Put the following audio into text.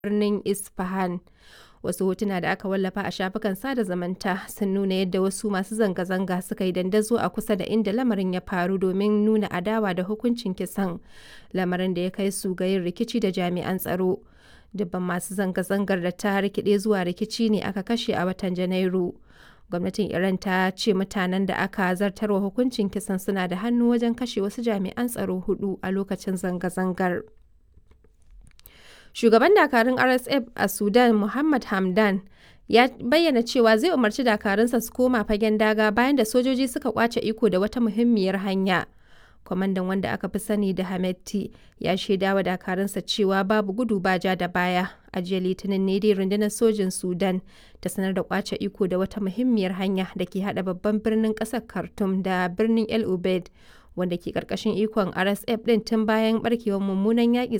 birnin Isfahan. Wasu hotuna da aka wallafa a shafukan sada zumunta sun nuna yadda wasu masu zanga-zanga suka yi dandazo a kusa da inda lamarin ya faru domin nuna adawa da hukuncin kisan, lamarin da ya kai su ga yin rikici da jami'an tsaro. Dubban masu zanga-zangar da ta rikide zuwa rikici ne aka kashe a watan Janairu. Gwamnatin Iran ta ce mutanen da aka zartarwa hukuncin kisan suna da hannu wajen kashe wasu jami'an tsaro hudu a lokacin zanga-zangar. Shugaban dakarun RSF a Sudan Muhammad Hamdan ya bayyana cewa zai umarci dakarunsa su koma fagen daga bayan da sojoji suka kwace iko da wata muhimmiyar hanya. Kwamandan wanda aka fi sani da Hametti ya shaida wa dakarunsa cewa babu gudu ba ja da baya. A jiya Litinin ne dai rundunar sojin Sudan ta sanar da kwace iko da wata muhimmiyar hanya da ke hada babban birnin kasar Khartoum da birnin El Ubaid wanda ke karkashin ikon RSF din tun bayan barkewar mummunan yaƙi